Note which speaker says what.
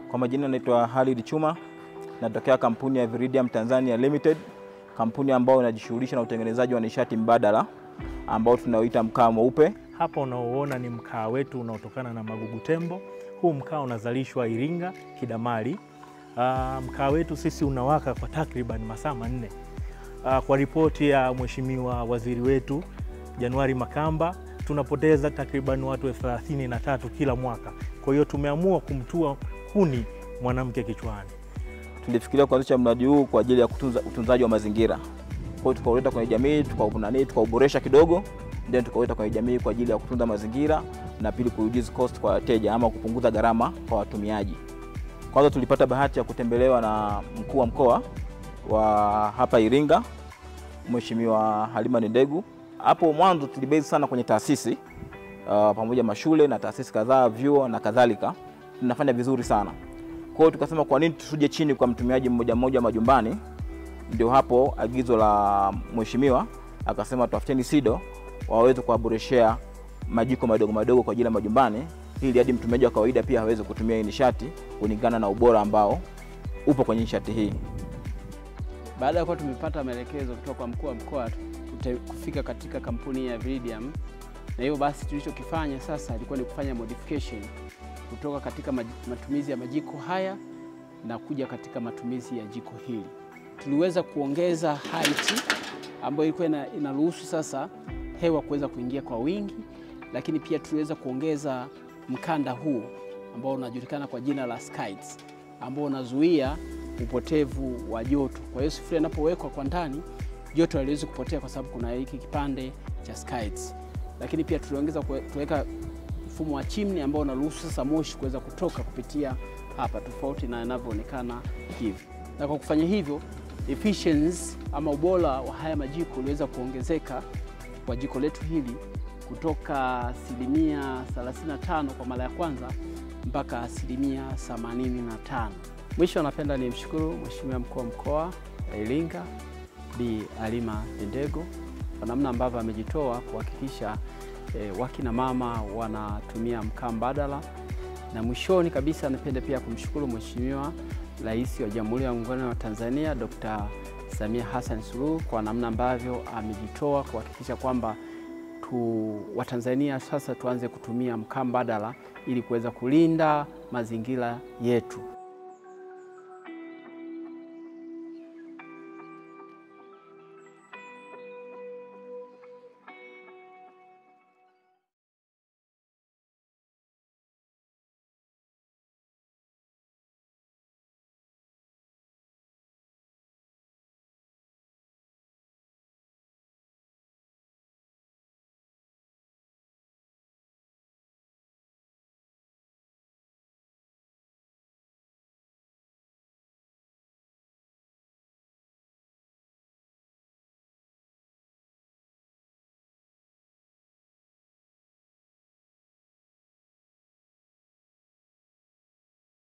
Speaker 1: Kwa majina naitwa Halid Chuma, natokea kampuni ya Viridium Tanzania Limited, kampuni ambayo inajishughulisha na utengenezaji wa nishati mbadala ambao tunaoita mkaa mweupe.
Speaker 2: Hapa unaoona ni mkaa wetu unaotokana na magugu tembo. Huu mkaa unazalishwa Iringa Kidamali. Uh, mkaa wetu sisi unawaka kwa takriban masaa manne. Uh, kwa ripoti ya Mheshimiwa Waziri wetu Januari Makamba tunapoteza takriban watu elfu thelathini na tatu kila mwaka. Kwa hiyo tumeamua kumtua kuni mwanamke kichwani.
Speaker 1: Tulifikiria kuanzisha mradi huu kwa ajili ya kutunza utunzaji wa mazingira. Kwa hiyo tukauleta kwenye jamii, tukaunani, tukauboresha kidogo, then tukauleta kwenye jamii kwa ajili ya kutunza mazingira na pili kureduce cost kwa wateja ama kupunguza gharama kwa watumiaji. Kwanza tulipata bahati ya kutembelewa na mkuu wa mkoa wa hapa Iringa, Mheshimiwa Halima Ndegu. Hapo mwanzo tulibase sana kwenye taasisi uh, pamoja mashule na taasisi kadhaa, vyuo na kadhalika, tunafanya vizuri sana. Kwa hiyo tukasema kwa nini tusuje chini kwa mtumiaji mmoja mmoja majumbani? Ndio hapo agizo la mheshimiwa akasema tafuteni SIDO waweze kuwaboreshea majiko madogo madogo kwa ajili ya majumbani, ili hadi mtumiaji wa kawaida pia aweze kutumia hii nishati kulingana na ubora ambao upo kwenye nishati hii.
Speaker 3: Baada ya kuwa tumepata maelekezo kutoka kwa mkuu wa mkoa kufika katika kampuni ya Viridium, na hivyo basi tulichokifanya sasa ilikuwa ni kufanya modification kutoka katika matumizi ya majiko haya na kuja katika matumizi ya jiko hili. Tuliweza kuongeza height ambayo ilikuwa inaruhusu sasa hewa kuweza kuingia kwa wingi, lakini pia tuliweza kuongeza mkanda huu ambao unajulikana kwa jina la skids ambao unazuia upotevu wa joto. Kwa hiyo sufuria inapowekwa kwa ndani, joto haliwezi kupotea kwa sababu kuna hiki kipande cha skids. Lakini pia tuliongeza kuweka mfumo wa chimney ambao unaruhusu sasa moshi kuweza kutoka kupitia hapa, tofauti na inavyoonekana hivi. Na kwa kufanya hivyo, efficiency ama ubora wa haya majiko uliweza kuongezeka kwa jiko letu hili kutoka asilimia 35 kwa mara ya kwanza mpaka asilimia 85. Mwisho napenda nimshukuru Mheshimiwa mkuu wa mkoa wa Iringa Bi Halima Ndego kwa namna ambavyo amejitoa kuhakikisha e, wakina mama wanatumia mkaa mbadala, na mwishoni kabisa napenda pia kumshukuru Mheshimiwa Rais wa Jamhuri ya Muungano wa Tanzania Dr. Samia Hassan Suluhu kwa namna ambavyo amejitoa kuhakikisha kwamba tu Watanzania sasa tuanze kutumia mkaa mbadala ili kuweza kulinda mazingira yetu.